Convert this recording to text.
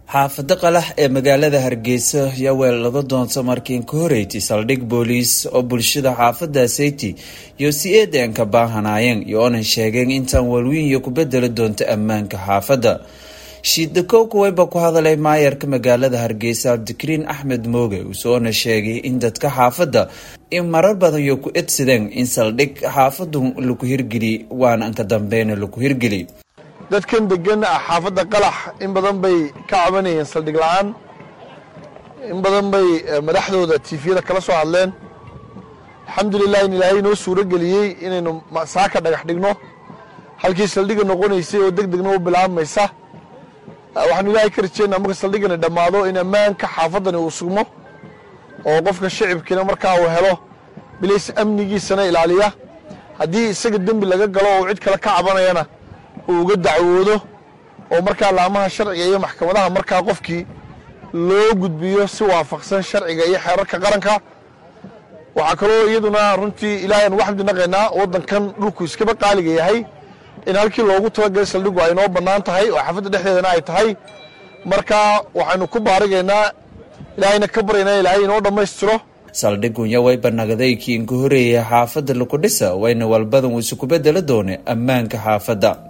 xaafado qalax ee magaalada hargeysa yaa weelado doonta markiin ka horeyti saldhig booliis oo bulshada xaafada seyti iyo si eedanka baahanaayeen iyo-onan sheegeen intaan walwiin iyo ku bedeli doonto ammaanka xaafadda shiidakoow kuwayba ku hadalay maayarka magaalada hargeysa cabdikariin axmed mooge usoona sheegay in dadka xaafadda in marar badan yo ku edsadeen in saldhig xaafadu laku hirgeli waana anka dambeyna laku hirgeli dadkan degan xaafadda qalax in badan bay ka cabanayeen saldhig la-aan in badan bay madaxdooda tifiyada kala soo hadleen alxamdulilah in ilaahay inoo suuro geliyey inaynu saaka dhagax dhigno halkii saldhiga noqonaysay oo deg degna u bilaabmaysa waxaanu ilaahay ka rajeynaa marka saldhigani dhammaado in ammaanka xaafaddani uu sugmo oo qofka shicibkiina markaa uu helo bilays amnigiisana ilaaliya haddii isaga dembi laga galo oo cid kale ka cabanayana uu uga dacwoodo oo markaa laamaha sharciga iyo maxkamadaha markaa qofkii loo gudbiyo si waafaqsan sharciga iyo xeerarka qaranka waxaa kaloo iyaduna runtii ilaahay aan uga xamdi naqaynaa waddankan dhulku iskaba qaaliga yahay in halkii loogu talagalay saldhigu ay noo bannaan tahay oo xaafadda dhexdeedana ay tahay marka waxaynu ku baarigaynaa ilaahayna ka baryaynaa ilaahay inoo dhammaystiro saldhigunya wayba nagaday kiin ka horeeyay xaafadda laku dhisa wayna walbadan uu isuku bedeli doone ammaanka xaafadda